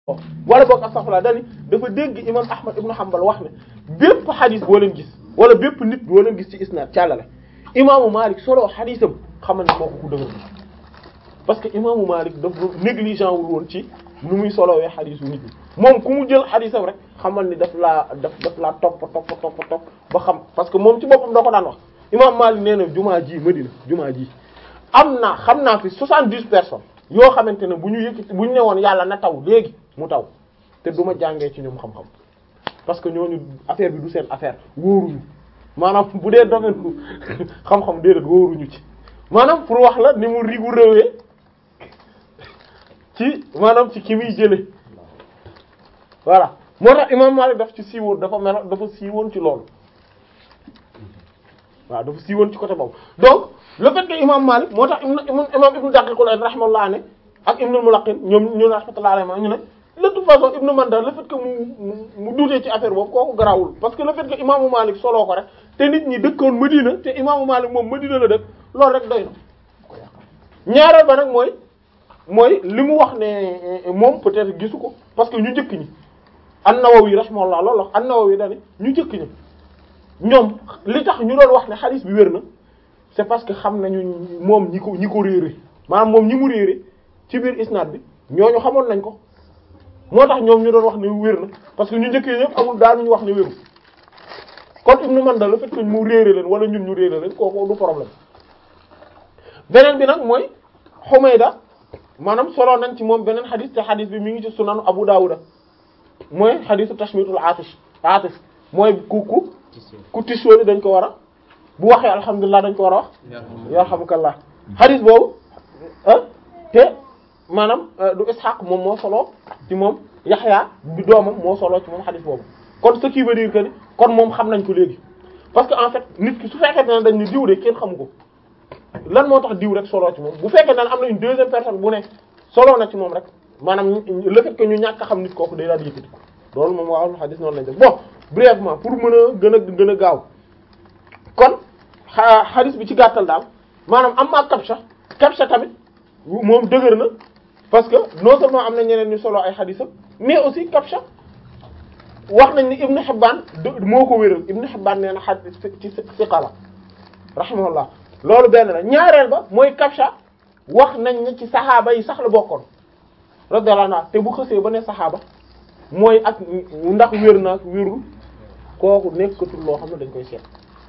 wala boog astaghfirullah dani dafa dégg imam ahmad ibnu hanbal wax ne bépp xadis boo leen gis wala bépp nit boo leen gis ci isnaad càllale imaamu malik solo xadisam xamal ne kooku ku dëgër parce que imaamu malik dafa négligent wul woon ci nu muy solowee xadisu nit ñi moom ku mu jël xadisam rek xamal ni daf laa daf daf laa topp topp topp topp ba xam parce que moom ci boppam da ko daan wax imam malik nee na jumaa ji madina jumaa ji am naa xam naa fi soixante-dix personnes yoo xamante ne bu ñu yëkkati bu ñu ne woon yàlla na taw léegi mu taw te du ma jàngee ci ñoom xam-xam parce que ñooñu affaire bi du seen affaire wóoruñu maanaam bu dee domaine bu xam-xam déedéet wóoruñu ci maanaam pour wax la ni mu rigoureux ci maanaam ci ki muy jële voilà moo tax imam Malik daf ci siiwoon dafa mel dafa siiwoon ci loolu waaw dafa siiwoon ci côté boobu donc le fait que imam Malik moo tax imam ibnu Daqiqul Aid rahimahullah ne ak ibnul Mulaqin ñoom ñu rahmatullah alayhi ñu ne de toute façon ibnu Manda le fait que mu mu duutee ci affaire boobu kooku garawul parce que le fait que imaamu Malik soloo ko rek te nit ñi dëkkoon Madina te imaamu Malik moom Madina la dëkk loolu rek doy na ñaareel ba nag mooy mooy li mu wax ne moom peut-être gisu ko parce que ñu njëkk ñi an-Nawawi rahimahullah loolu wax an-Nawawi dane ñu njëkk ñi ñoom li tax ñu doon wax ne xadiis bi wér na c'est parce que xam nañu moom ñi ko ñi ko réere maanaam moom ñi mu réere ci biir isnaad bi ñooñu xamoon nañ ko moo tax ñoom ñu doon wax ne wér na parce que ñu njëkkee ñëpp amul daal ñu wax ne wéru kon Ibnu Manda le fait que mu réere leen wala ñun ñu réere leen kooku du problème beneen bi nag mooy Humayda maanaam solo nañ ci moom beneen xadis te xadis bi mi ngi ci sunanu Abu Dawuda mooy xadisu tashmitul atish atif mooy ku ku ku tisóoli dañ ko war a bu waxee alhamdulilah dañ ko war a wax yarhamukallah xadis boobu ah te maanaam du Ishaq moom moo solo ci moom Yaxya bi doomam moo solo ci moom xadis boobu kon ce qui veut dire que ni kon moom xam nañ ko léegi parce que en fait nit ki su fekkee ne dañ ni diw de kenn xamu ko lan moo tax diw rek solo ci moom bu fekkee ne am na une deuxième personne bu ne solo na ci moom rek maanaam le fait que ñu ñàkk a xam nit kooku day daal di yëkkati ko loolu moom waa xadis noonu lañ def bon brièvement pour mën a gën a gën a gaaw kon xadis bi ci gàttal daal maanaam am maa kabsha kabsha tamit moom dëgër na parce que non seulement am na ñeneen ñu solo ay xadisam mais aussi kabsha wax nañ ni Ibn Hibban moo ko wéral Ibn Hibban nee na xadis ci siqala rahimahullah loolu benn la ñaareel ba mooy kabsha wax nañ ne ci saxaaba yi sax la bokkoon radiyallahu anhu te bu xësee ba ne saxaaba mooy ak ndax wér na ak wérul kooku nekkatul loo xam ne dañ koy seet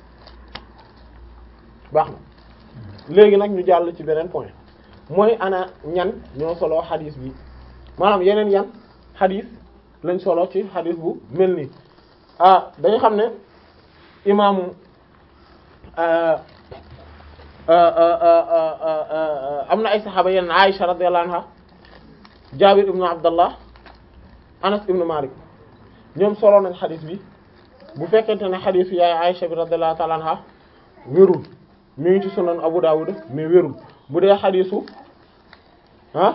baax na léegi nag ñu jàll ci beneen point mooy ana ñan ñoo solo xadis bi maanaam yeneen yan xadis lañ solo ci xadis bu mel nii ah dañu xam ne imaamu am na ay saxaaba yeneen Aisha radiyallahu anha Jaabir ibnu Abdallah Anas ibnu Malik ñoom solo nañ xadis bi bu fekkente ne xadis bi yaay Aisha bi radiyallahu ta'ala anha wérul mi ngi ci sunan Abu Dawud mais wérul bu dee xadisu ah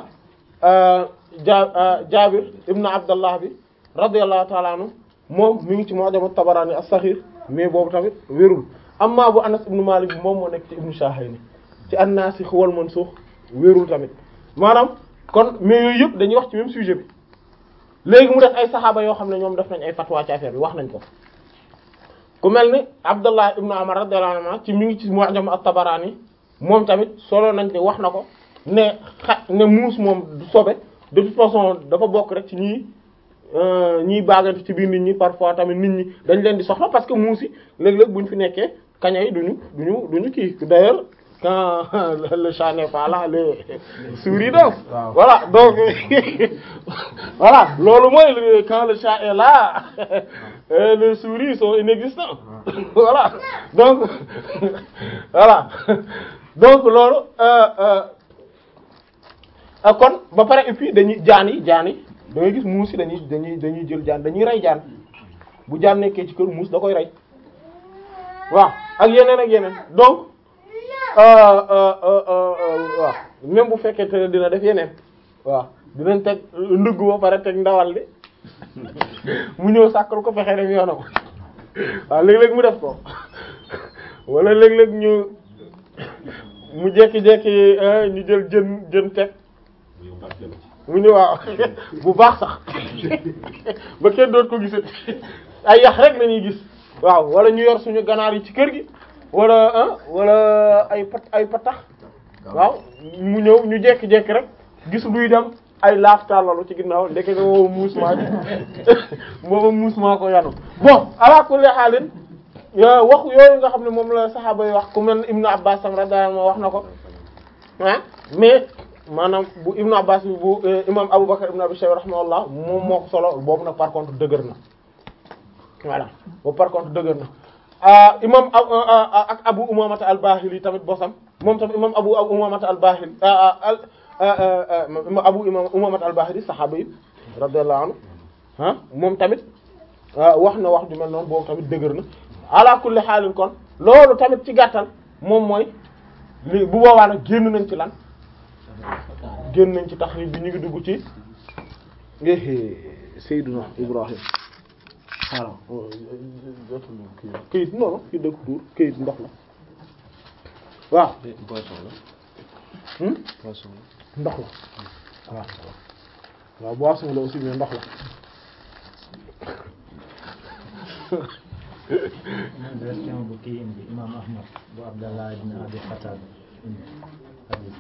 ja Jaabir ibnu Abdallah bi radiyallahu ta'ala anhu moom mi ngi ci Mu'jam at-Tabarani as-Saghir mais boobu tamit wérul amma bu Anas ibnu Malik bi moom moo nekk ci Ibnu Shahayni ci an-Nasikh wal Mansukh wérul tamit maanaam kon mais yooyu yëpp dañuy wax ci même sujet bi léegi mu def ay saxaaba yoo xam ne ñoom def nañ ay fatwa ci affaire bi wax nañ ko ku mel ni Abdullah ibnu Umar radiyallahu anhu ci mi ngi ci Mu'jam at-Tabarani moom tamit solo nañ te wax na ko ne xa ne muus moom du sobe de toute façon dafa bokk rek ci ñii ñiy baagante ci biir nit ñi parfois tamit nit ñi dañ leen di soxla parce que muus yi léeg-léeg bu ñu fi nekkee kaña yi duñu duñu duñu kii d'ailleurs quand le chat n'est pas là les souris dansent voilà donc voilà loolu mooy quand le chat est là les souris sont inexistants voilà donc voilà donc loolu kon ba pare et puis dañuy jaan yi jaan yi da ngay gis muus yi dañuy dañuy dañuy jël jaan dañuy rey jaan bu jaan nekkee ci kër muus da koy rey waaw ak yeneen ak yeneen donc waaw même bu fekkee te dina def yeneen waaw dinañ teg ndugg ba pare teg ndawal li mu ñëw sàkkal ko fexe dem yoonam waaw léeg-léeg mu def ko wala léeg-léeg ñu mu jekki-jekki ñu jël jën jën teg mu ñu waaw bu baax sax ba kenn doot ko gisati ay yax rek la ñuy gis waaw wala ñu yor suñu ganaar yi ci kër gi wala ah wala ay pat ay patax waaw mu ñëw ñu jekki-jekki rek gis luy dem ay laaf tàllalu ci ginnaaw ndeke nga woo muus maa ji booba muus maa ko yanu bon ala kulli xaalin wax yooyu nga xam ne moom la saxaaba yi wax ku mel Ibnu Abbas sam radiyallahu anhu wax na ko ah mais maanaam bu Ibnu Abbas bi bu imam Aboubacar Ibnu Abi Shayba rahimahullah moom moo ko solo boobu nag par contre dëgër na voilà boobu par contre dëgër na imam ak Abu Umamata al-Bahili tamit bosam moom tamit imam Abu Umamata al-Bahili Abu Umamata al-Bahili saxaaba yi radiyallahu anhu ah moom tamit wax na wax ju mel noonu boobu tamit dëgër na ala kulli xaalin kon loolu tamit ci gàttal moom mooy li bu boobaa nag génn nañ ci lan génn nañ ci taxrib bi ñu ngi dugg ci Seydina Ibrahim xaaral këyit noonu fi dëkk tuur këyit ndox la waaw ndox la waaw waaw boisson la aussi mais ndox la version bu kii indi imam ahmad bu abdallah ibn abi qatada indi hadith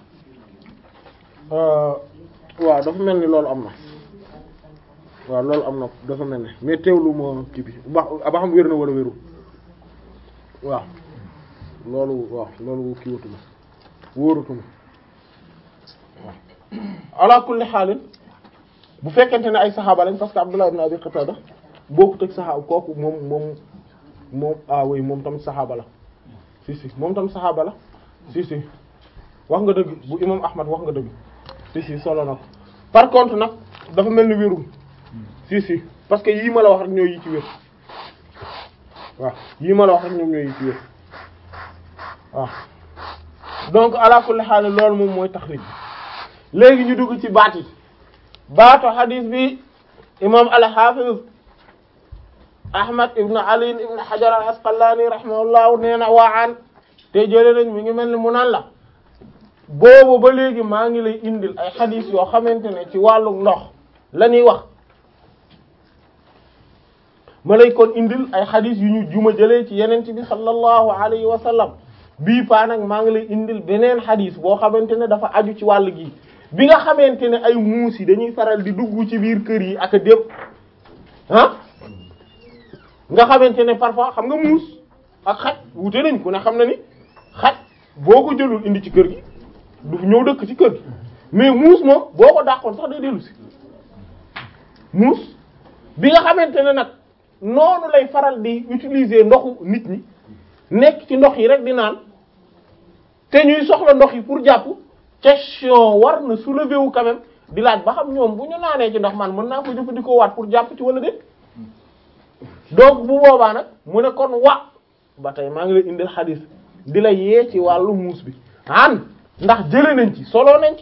waaw dafa mel ni loolu am na waaw loolu am na dafa mel ni mais teewlu moo kii bi ba ba xam wér na wala wéru waaw loolu waaw loolu kii watuma wóoratuma waaw ala kulli xaalin bu fekkente ne ay saxaaba lañ parce que abdullah ibn abi qatada bokkut ak saxaaba kooku moom moom moom ah oui moom tamit saxaaba la si si moom tamit saxaaba la si si wax nga dëgg bu imam ahmad wax nga dëgg si si solo na ko par contre nag dafa mel ni wérul si si parce que yii ma la wax rek ñooy yi ci wér waaw yii ma la wax rek ñoom ñooy yi ci wér waaw donc ala kulli haal loolu moom mooy taxrij bi léegi ñu dugg ci baat yi baatu hadis bi imam al-Hafiz Ahmad ibn Ali ibn Hajar al-Asqalani rahimahullahu nee na waan te jëlee nañ mi ngi mel ni mu naan la boobu ba léegi maa ngi lay indil ay xadis yoo xamante ne ci wàllu ndox la ñuy wax ma lay kon indil ay xadis yu ñu juma jëlee ci yenent bi sallallahu alayhi wa sallam bii paa nag maa ngi lay indil beneen xadis boo xamante ne dafa aju ci wàll gi bi nga xamante ne ay muus yi dañuy faral di dugg ci biir kër yi ak a dépp ah nga xamante ne parfois xam nga muus ak xaj wute nañ ku ne xam na ni xaj boo ko jëlul indi ci kër gi du ñëw dëkk ci kër gi mais muus moom boo ko dàqoon sax day dellu si muus bi nga xamante ne nag noonu lay faral di utiliser ndoxu nit ñi nekk ci ndox yi rek di naan te ñuy soxla ndox yi pour jàpp question war na soulever wu quand même di laaj ba xam ñoom bu ñu naanee ci ndox man mën naa ko jëfandikoo waat pour jàpp ci wala déet donc bu boobaa nag mu ne kon wa ba tey maa ngi lay indil xadis di la yee ci wàllu muus bi an ndax jële nañ ci solo nañ ci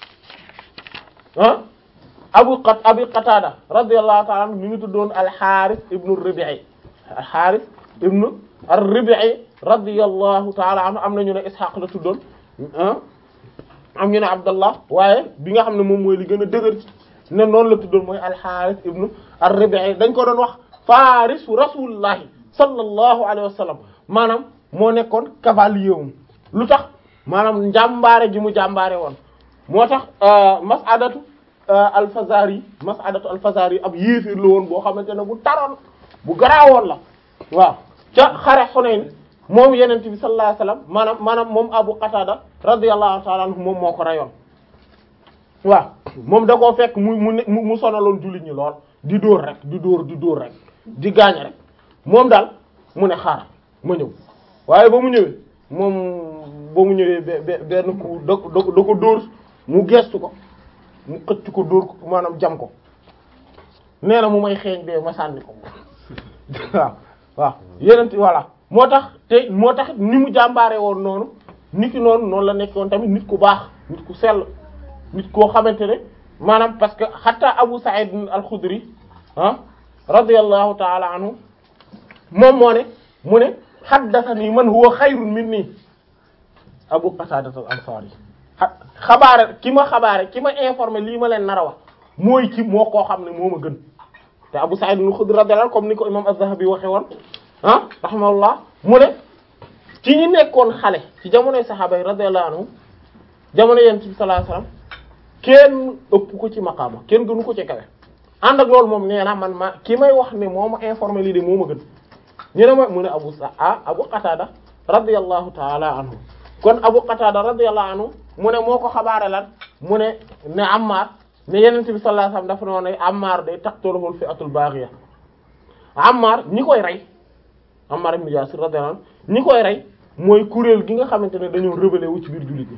ah abu qat abi qatada radiyallahu ta'ala anhu mi ngi tuddoon al-Harith ibnu Rabi'i al-Harith ibnu ar-Rabi'i radiyallahu ta'ala anhu am na ñu ne Ishaq la tuddoon ah am ñu ne Abdallah waaye bi nga xam ne moom mooy li gën a dëgër ne noonu la tuddoon mooy al-Harith ibnu ar-Rabi'i dañ ko doon wax farisu rasulillahi sallallahu alayhi wa sallam maanaam moo nekkoon cavalier wum lu tax maanaam njàmbaare ji mu jàmbaare woon moo tax mas'adatu al-Fazari mas'adatu al-Fazari ab yéefir la woon boo xamante ne bu taroon bu garaawoon la waaw ca xare Hunayn moom yenente bi sallallahu alayhi wasallam maanaam maanaam moom Abu Qatada radiyallahu ta'ala anhu moom moo ko rayoon waaw moom da koo fekk mu mu mu sonaloon jullit ñi lool di dóor rek di dóor di dóor rek di gaañ rek moom daal mu ne xaar ma ñëw waaye ba mu ñëwee moom ba mu ñëwee benn ku da da ko dóor mu gestu ko mu xëcc ko dóor ko maanaam jam ko nee na mu may xeeñ bee ma sànni ko waaw waaw yeneen voilà moo tax te moo tax ni mu jàmbaare woon noonu nit ki noonu noonu la nekkoon tamit nit ku baax nit ku sell nit koo xamante ne maanaam parce que hatta Abu Sa'id al-Khudri ah radiyallahu ta'ala anhu moom moo ne mu ne haddathani man huwa xayrun minni Abu Qatada al-Ansari xabaare ki ma xabaare ki ma informé lii ma leen nar a wax mooy ki moo koo xam ne moo ma gën te Abu Sa'id al-Khudri radiyallahu anhu comme ni ko imam Az-Zahabi waxe woon ah rahimahullah mu ne ci ñi nekkoon xale ci jamonoy saxaaba yi radiyallahu anhum jamono yonent bi sallallahu alayhi wasallam kenn ëpp ko ci maqaama kenn gënu ko ci kawe ànd ak loolu moom nee na man ma ki may wax ne moo ma informé lii de moo ma gën ñu ne ma mu ne Abu Sa ah Abu Qatada radiyallahu ta'ala anhu kon Abu Qatada radiyallahu anhu mu ne moo ko xabaare lan mu ne ne Ammar ne Yonent bi sallallahu alayhi wasallam dafa noonu ne Ammar day taqtuluhu fi'atul baghiya Ammar ñi koy rey Ammar ibn Yasir radiyallahu anhu ñi koy rey mooy kuréel gi nga xamante ne dañoo rebelle wu ci biir jullit ñi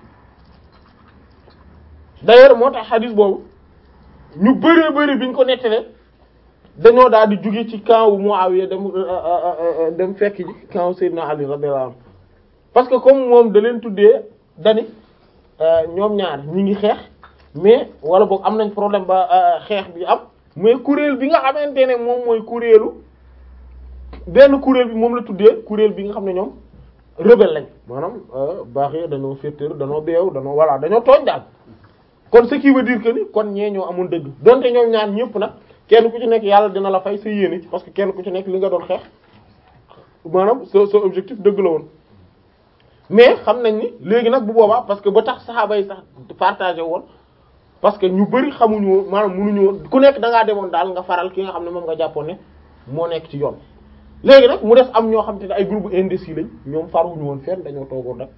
d'ailleurs moo tax xadis boobu ñu bëree bëri biñ ko nettalee dañoo daal di jóge ci camp wu Muawiya dem dem fekk ji camp wu Seydina Ali radiyallahu anhu parce que comme moom da leen tuddee dani ñoom ñaar ñi ngi xeex mais wala boog am nañ problème ba xeex bi am mais kuréel bi nga xamante ne moom mooy kuréelu benn kuréel bi moom la tuddee kuréel bi nga xam ne ñoom rebelle lañ maanaam baax yi dañoo féetéer dañoo beew dañoo voilà dañoo tooñ daal kon ce qui veut dire que ni kon ñee ñoo amoon dëgg donte ñoom ñaar ñëpp nag kenn ku ci nekk yàlla dina la fay sa yéene parce que kenn ku ci nekk li nga doon xeex maanaam sa sa objectif dëgg la woon mais xam nañ ni léegi nag bu boobaa parce que ba tax saxaaba yi sax partagé woon parce que ñu bari xamuñu woon maanaam mënuñu woon ku nekk da ngaa demoon daal nga faral ki nga xam ne moom nga jàppoon ne moo nekk ci yoon léegi nag mu des am ñoo xam te ne ay groupe indécis lañ ñoom faruñu woon fenn dañoo toogoon rek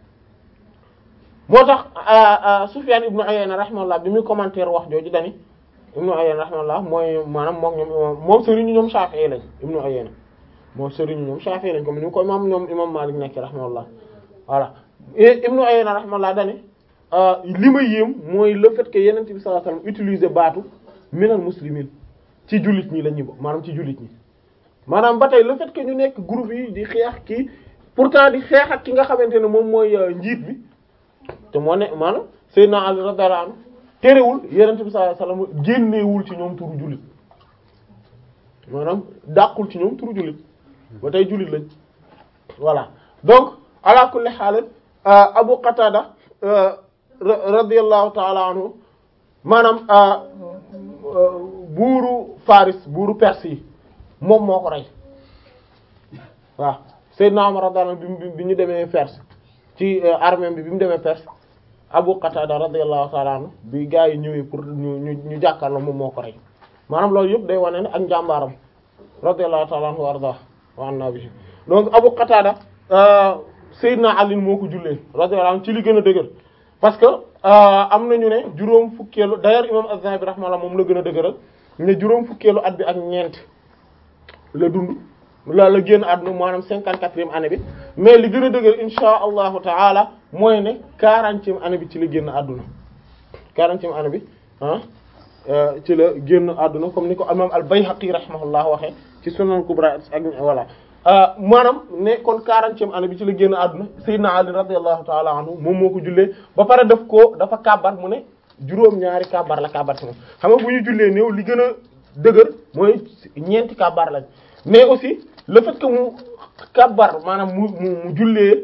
moo tax Sufyan ibnu Uyayna rahimahullah bi muy commentaire wax jooju dani ibnu Uyayna rahimahullah mooy maanaam moom ñoom moom sëriñu ñoom Shafi'i lañ ibnu Uyayna moom sëriñu ñoom Shafi'i lañ comme ni ko imam ñoom imam Malik nekk rahimahullah voilà ibnu Uyayna rahimahullah dani li ma yéem mooy le fait que Yonent bi sallallahu alayhi wasallam utiliser baatu minal muslimin ci jullit ñi la ñu maanaam ci jullit ñi maanaam ba tey le fait que ñu nekk groupe yi di xeex kii pourtant di xeex ak ki nga xamante ne moom mooy njiit bi te moo ne maanaam Seydina Ali radiyallahu anhu terewul Yonent bi sallallahu alayhi wasallam génneewul ci ñoom turu jullit maanaam dàqul ci ñoom turu jullit ba tey jullit lañ voilà donc ala kulli haal Abu Qatada radiyallahu ta'ala anhu maanaam buuru Faris buuru Perse yi moom moo ko rey waaw Seydina Umar radiyallahu anhu bi ñu demee Perse ci armée bi bi mu demee Perse Abu Qatada radiyallahu ta'ala anhu bi gaa yi ñëwee pour ñu ñu ñu jàkkaarloo moom moo ko rey maanaam loolu yëpp day wane ne ak njàmbaaram radiyallahu ta'ala anhu wa arda wa anna bihi donc Abu Qatada Seydina Ali moo ko jullee radiyallahu anhu ci li gën a dëgër parce que am nañu ne juróom fukkeelu d'ailleurs imam Az-Zahabi rahimahullah moom la gën a dëgëral ne juróom fukkeelu at bi ak ñeent la dund la la génn àdduna maanaam cinquante-quatrième année bi mais li gën a dëgër insha allahu taala mooy ne quarantième année bi ci la génn àdduna quarantième année bi ah ci la génn àdduna comme ni ko imam al-Bayhaqi rahimahullah waxee ci Sunan Kubra ak voilà maanaam ne kon quarantième année bi ci la génn àdduna Seydina Ali radiyallahu ta'ala anhu moom moo ko jullee ba pare def ko dafa kàbbar mu ne juróom-ñaari kàbbar la kàbbar ci moom xam nga bu ñu jullee néew li gën a dëgër mooy ñeenti kàbbar lañ mais aussi le fait que mu kàbbar maanaam mu mu mu jullee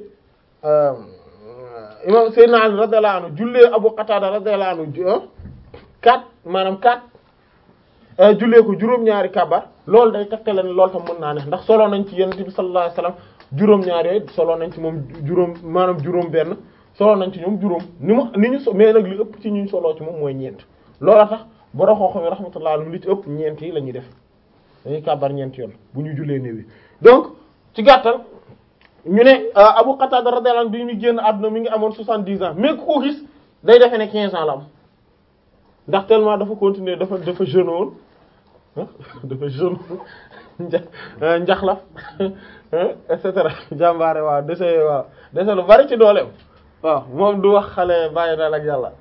imam Seydina Ali radiyallahu anhu jullee Abu Qatada radiyallahu anhu quatre maanaam quatre jullee ko juróom-ñaari kàbbar loolu day tegtale ne loolu tam mën naa ne ndax solo nañ ci yonent bi sallallahu alayhi wasallam juróom-ñaari yooyu solo nañ ci moom juróom maanaam juróom benn solo nañ ci ñoom juróom ni mu ni ñu so mais nag li ëpp ci ñu soloo ci moom mooy ñeent loola tax borom xoox mi rahmatullahi alayhi li ci ëpp ñeent yi la ñuy def dañuy kàbbar ñeent yoon bu ñu jullee néew yi donc ci gàttal ñu ne Abu Qatada radiyallahu anhu bi ñu génn àdduna mi ngi amoon soixante-dix ans mais ku ko gis day defee ne quinze ans la am ndax tellement dafa continuer dafa dafa jeune woon dafa jeune njaxlaf et cetera jàmbaare waaw dese waaw dese lu bari ci dooleem waaw moom du wax xale bàyyi daal ak yàlla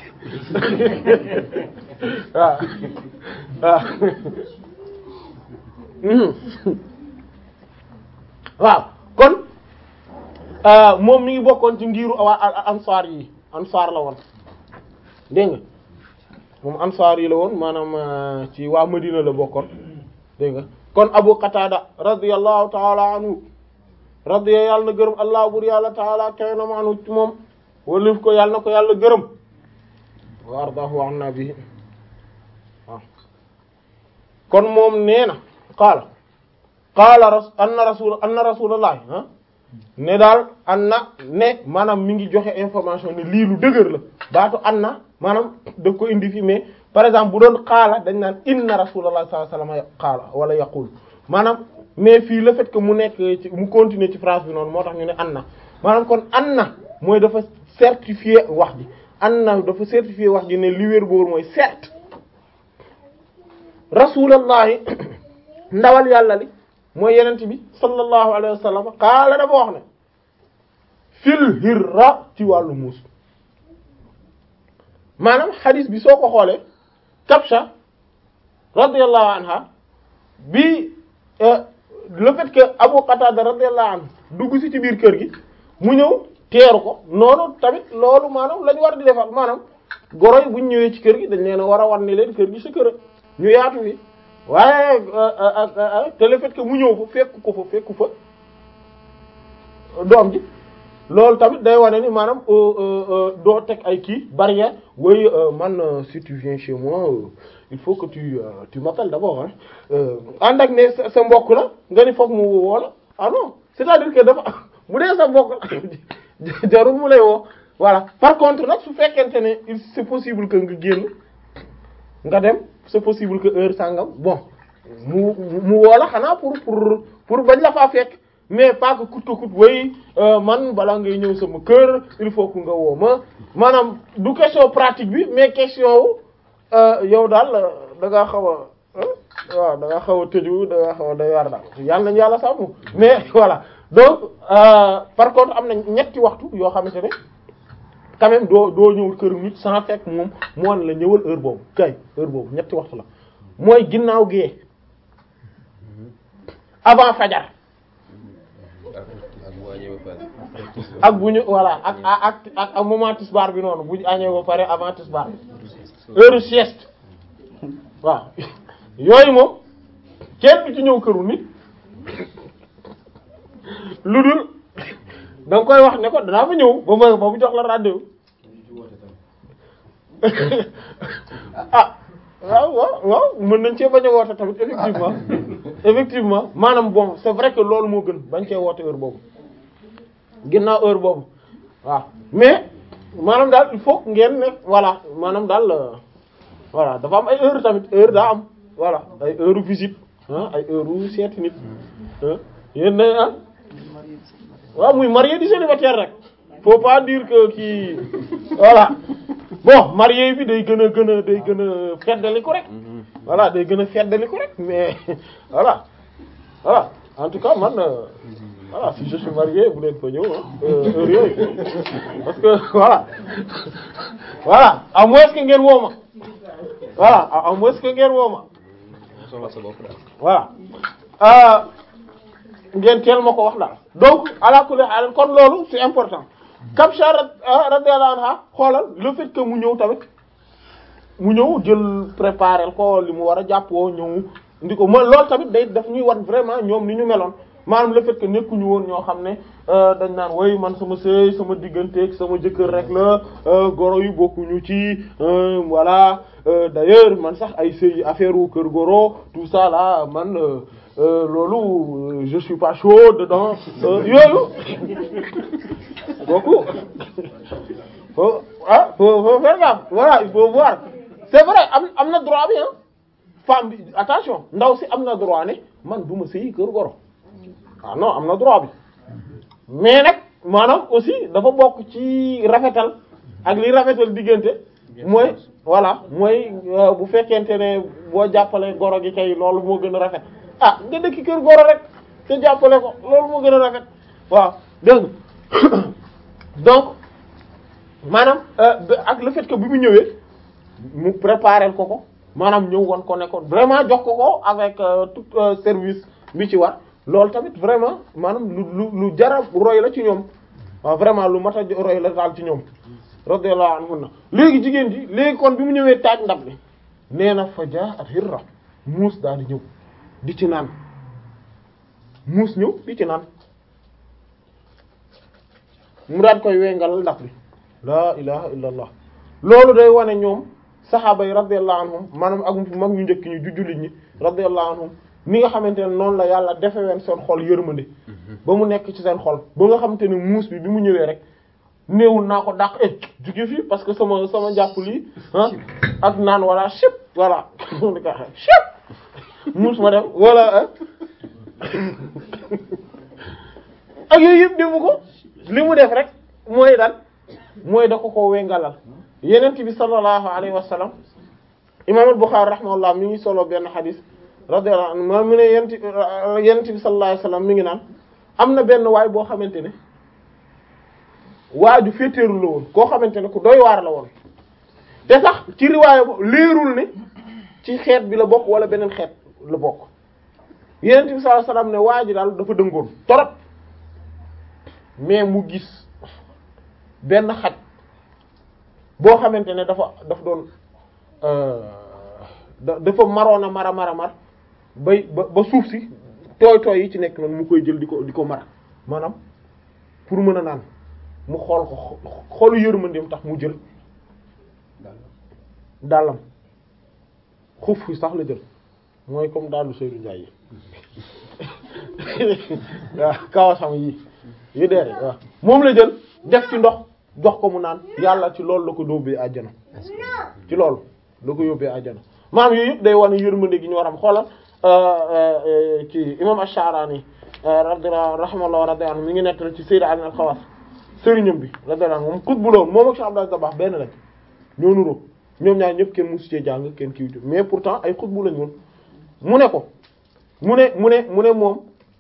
waaw waaw kon moom mi ngi bokkoon ci ngiru waa ansaar yi ansaar la woon dégg nga moom ansaar yi la woon maanaam ci waa Madina la bokkoon dégg nga kon Abu Qatada radiyallahu ta'ala anhu radiya yàlla na gërëm allah bur yàlla taala kay na maanu ci moom walif ko yàlla na ko yàlla gërëm wa ardahu anna bihi waaw kon moom nee na qaala qaala ras anna rasul anna rasulullah ah ne daal anna ne maanaam mi ngi joxe information ne lii lu dëgër la baatu anna maanaam daf ko indi fi mais par exemple bu doon qaala dañ naan inna rasulullah sallallahu alayhi wasallam qaala wala yaqul maanaam mais fii le fait que mu nekk ci mu continuer ci phrase bi noonu moo tax ñu ne anna maanaam kon anna mooy dafa certifier wax ji anna dafa certifier wax ji ne li wér boor mooy certes rasulallahi ndawal yàlla li mooy yenent bi sallallahu alayhi wa sallam qaala dafa wax ne fil hirra ci wàllu muus maanaam xadis bi soo ko xoolee Kabsha radiyallahu anha bi le fait que Abu Qatada radiyallahu anhu dugg si ci biir kër gi mu ñëw teeru ko noonu tamit loolu maanaam lañu war di defal maanaam goro yi buñ ñëwee ci kër gi dañ leen a war a wan ne leen kër gi sa kër ñu yaatu fi waaye te le fait que mu ñëw fa fekk ko fa fekku fa doom ji loolu tamit day wane ni maanaam doo teg ay kii barrière oui man si tu viens chez moi il faut que tu tu m'appelles d'abord hein ànd ak ne sa mbokk la nga ni foog mu woo la ah non c'est-à-dire que dafa bu dee sa mbokk la jarul mu lay woo voilà par contre nag su fekkente ne il c'est possible que nga génn nga dem c'est possible que heure sangam bon mu mu woo la xanaa pour pour pour bañ la faa fekk mais pas que coûte que coûte way man balaa ngay ñëw sama kër il faut que nga woo ma maanaam du question pratique bi mais question wu yow daal da ngaa xaw a waaw da ngaa xaw a tëju da ngaa xaw a day war daal yàlla nañu yàlla sàmm mais voilà donc par contre am na ñetti waxtu yoo xamante ne quand même doo doo ñëw kër nit sans fekk moom moo la ñëwal heure boobu kay heure boobu ñetti waxtu la mooy ginnaaw gee avant fajar ak bu ñu voilà ak ak ak ak moment tisbaar bi noonu bu ñu añee ba pare avant tisbaar heure sieste waaw yooyu moom kenn du ci ñëw këru nit lu dul da nga koy wax ne ko danaa fa ñëw ba ma ba mu jox la rendez-vous ah waaw waaw waaw mën nañ cee bañ a woote tamit effectivement effectivement maanaam bon c'est vrai que loolu moo gën bañ cee woote heure boobu ginnaaw heure boobu waaw mais maanaam daal il faut ngeen ne voilà maanaam daal voilà dafa am ay heure tamit heure daa am voilà ay heure visite ah ay heure seeti nit yéen ne ah waaw muy marié di célibataire rek faut pas dire que kii voilà bon marié bi day gën a gën a day gën a feddali ko rek voilà day gën a feddali ko rek mais voilà voilà en tout cas man voilà si je suis marié bu leen fa ñëw heure yooyu parce que voilà voilà à moins que ngeen woo ma voilà à moins que ngeen woo ma voilà ngeen teel ma ko wax daal donc ala kulli haal kon loolu c'est important Kabsha radiyallahu anha xoolal le fait que mu ñëw tamit mu ñëw jël préparer ko li mu war a jàppoo ñëw ndi ko mooy loolu tamit day daf ñuy wan vraiment ñoom ni ñu meloon maanaam le fait que nekkuñu woon ñoo xam ne dañ naan woy man sama sëy sama digganteeg sama jëkkër rek la goro yu bokkuñu ci voilà d'ailleurs man sax ay sëy affaire u kër goro tout ça là man loolu je suis pas chaud dedans yooyu kooku faut ah faut faut faire gaffe voilà il faut voir c'est vrai am am na droit bi ah femme bi attention ndaw si am na droit ne man du ma sëyi kër goro ah non am na droit bi mais nag maanaam aussi dafa bokk ci rafetal ak li rafetal diggante mooy voilà mooy bu fekkente ne boo jàppale goro gi kay loolu moo gën a rafet ah nga dëkk kër goro rek te jàppale ko loolu moo gën a rafet waaw dégg donc maanaam ak le fait que bi mu ñëwee mu préparer ko ko maanaam ñëw woon ko ne ko vraiment jox ko ko avec tout service bi ci war loolu tamit vraiment maanaam lu lu lu jara roy la ci ñoom waaw vraiment lu mat a roy la daal ci ñoom radiyallahu anhunna léegi jigéen ji léegi kon bi mu ñëwee taaj ndab li nee na fa jaa at hirra muus daal di ñëw di ci naan muus ñëw di ci naan mu daan koy wengal ndab li laa ilaha illa allah loolu day wane ñoom saxaaba yi radiyallahu anhum maanaam ak mag ñu njëkk ñu ju jullit ñi radiyallahu anhum ni nga xamante ne noonu la yàlla defe ween seen xol yërmande ba mu nekk ci seen xol ba nga xamante ne muus bi bi mu ñëwee rek néewul naa ko dàq eh jóge fii parce que sama sama jàpp lii ah ak naan wala chip voilà di ko chip muus ma dem wala ak yooyu yëpp defu ko li mu def rek mooy dal mooy da ko ko wengalal yenent bi sallallahu alayhi wa sallam imam al-Bukhari rahimahullah mi ngi solo benn xadis radiyallahu anhu ma mu ne yent yenent bi sallallahu alayhi wa sallam mi ngi naan am na benn waay boo xamante ne waaju féetéeru la woon koo xamante ne ku doy waar la woon te sax ci riwaaya bo leerul ne ci xeet bi la bokk wala beneen xeet la bokk yenent bi sallallahu alayhi wa sallam ne waa ji daal dafa dëngoon torop mais mu gis benn xaj boo xamante ne dafa daf doon dafa maroon a mara mara mar bay ba ba suuf si tooy tooy yi ci nekk noonu mu koy jël di ko di ko mara maanaam pour mën a naan mu xool ko xoolu yërmandeem tax mu jël dàllam xuuf yi sax la jël mooy comme daalu Seydou Ndiaye yi waaw kawasam yi yu deere waaw moom la jël def ci ndox jox ko mu naan yàlla ci loolu la ko yóbbee àjjana ci loolu la ko yóbbee àjjana maam yooyu yëpp day wane yërmande gi ñu war am xoolal ci imam Ash-Sha'rani radiyallahu rahimahullah radiyallahu anhu mi ngi nettali ci Sayyid Ali al-Khawas sëriñam bi radiyallahu anhu moom xutbu la woon moom ak Cheikh Abdou Dabakh benn lañ ñoo nuroo ñoom ñaar ñëpp kenn musu cee jàng kenn kiiwtu mais pourtant ay xutbu lañ woon mu ne ko mu ne mu ne mu ne moom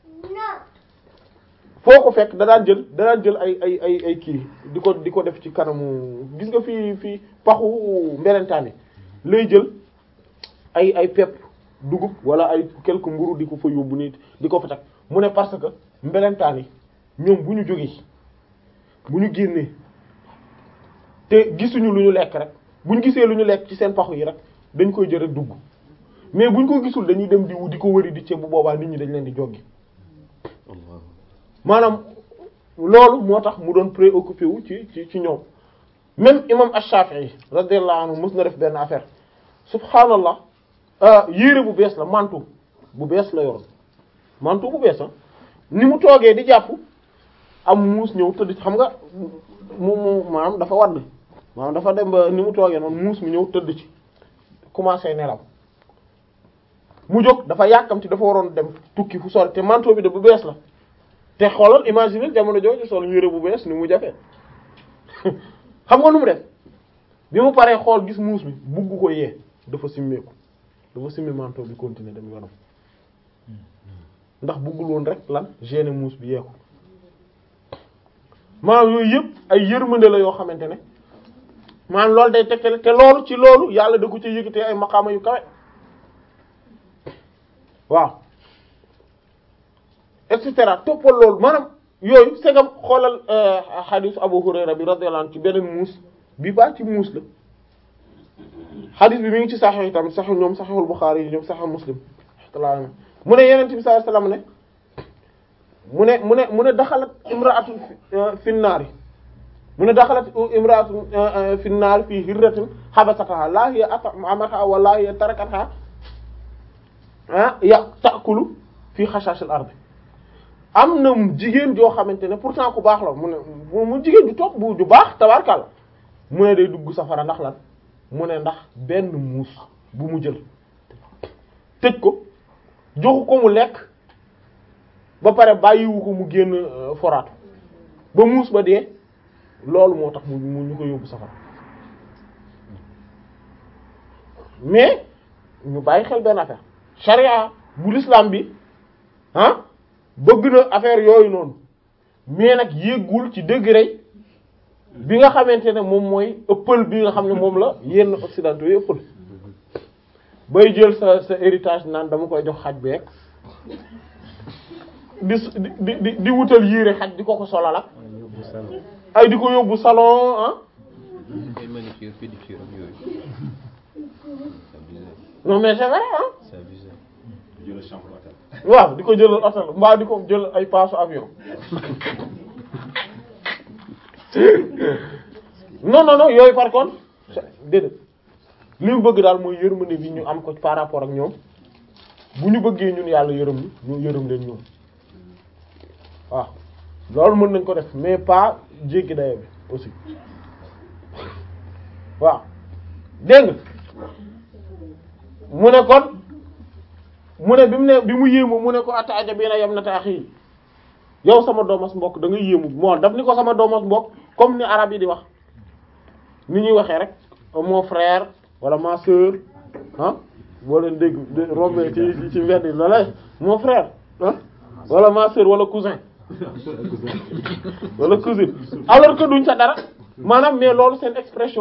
foo ko fekk da daan jël da daan jël ay ay ay ay kii di ko di ko def ci kanamu gis nga fii fii paxu mbelentaan yi lay jël ay ay pepp dugub wala ay quelque mburu di ko fa yóbbu nit di ko fa teg mu ne parce que mbelentaan yi ñoom bu ñu jógee bu ñu génnee te gisuñu lu ñu lekk rek bu ñu gisee lu ñu lekk ci seen paxu yi rek dañ koy jël rek dugg mais bu ñu ko gisul dañuy dem di di ko wëri di ceeb bu boobaa nit ñi dañ leen di joggi maanaam loolu moo tax mu doon préoccupé wu ci ci ci ñoom même imam Ash-Shafi'i radiyallahu anhu mës na def benn affaire subhaanallah yére bu bees la mantu bu bees la yoroon mantu bu bees ah ni mu toogee di jàpp am muus ñëw tëdd ci xam nga mu mu maanaam dafa wadd maanaam dafa dem ba ni mu toogee noonu muus mi ñëw tëdd ci commencé nelaw mu jóg dafa yàkkamti dafa waroon dem tukki fu sori te manteau bi de bu bees la te xoolal imagine jamono jooju sol yére bu bees ni mu jafee xam nga nu mu def bi mu paree xool gis muus bi bugg ko yee dafa simmeeku dafa simmi manteau bi continuer dem yoonam ndax buggul woon rek lan gêner muus bi yeeku maanaam yooyu yëpp ay yërmande la yoo xamante ne maanaam loolu day tegtale te loolu ci loolu yàlla da ko ci yëkkatee ay maqaama yu kawe waaw et cetera toppal loolu maanaam yooyu segam xoolal xadiis Abu Hurayra bi radiyallahu anhu ci beneen muus bi baa ci muus la xadiis bi mi ngi ci saxiix yi tamit saxiix ñoom saxiixul Buxaari yi ñoom saxiix Muslim mu ne Yonent bi sallallahu alayhi wasallam ne mu ne mu ne mu ne daxalat imra'atun fi naari mu ne daxalat imra'atun fi naari fii hirratin habasataha laa hiya at'amatha wa laa hiya tarakatha ya ta'kulu fii xashaashil ardi am na jigéen joo xamante ne pourtant ku baax la mu ne mu jigéen ju topp bu ju baax tabarkàlla mu ne day dugg safara ndax lan mu ne ndax benn muus bu mu jël tëj ko joxu ko mu lekk ba pare bàyyiwu ko mu génn foraatu ba muus ba dee loolu moo tax mu ñu ko yóbbu safara mais ñu bàyyi xel benn affaire charia bu l'islam bi ah bëgg na affaire yooyu noonu mais nag yéggul ci degré bi nga xamante ne moom mooy ëppal bi nga xam ne moom la yenn occidentaux yi ëppal bay jël sa sa héritage naan dama koy jox xaj beeg di di di di wutal yére xaj di ko ko solal ak ay di ko yóbbu salon ah ay manucure pédicure ak yooyu. non mais c'est vrai ah c'est abusé. jël chambre hôtel. waaw di ko jëlal hôtel mbaa di ko jël ay paasu avion non non non yooyu par contre déedéet li mu bëgg daal mooy yërmande bi ñu am ko par rapport ak ñoom bu ñu bëggee ñun yàlla yërëm ni ñu yërëm leen ñoom waaw loolu mën nañ ko def mais pas jéggi dayo bi aussi waaw dégg nga mu ne kon mu ne bi mu ne bi mu yéemu mu ne ko ataaja bi na yam na taax yi yow sama doomas mbokk da nga yéemu moo daf ni ko sama doomas mbokk comme ni arab yi di wax ni ñuy waxee rek mon frère wala ma sœur ah boo leen dégg rombee ci ci mbedd yi loola mon frère ah wala ma sœur wala cousin wala cousine alors que duñ sa dara maanaam mais loolu seen expression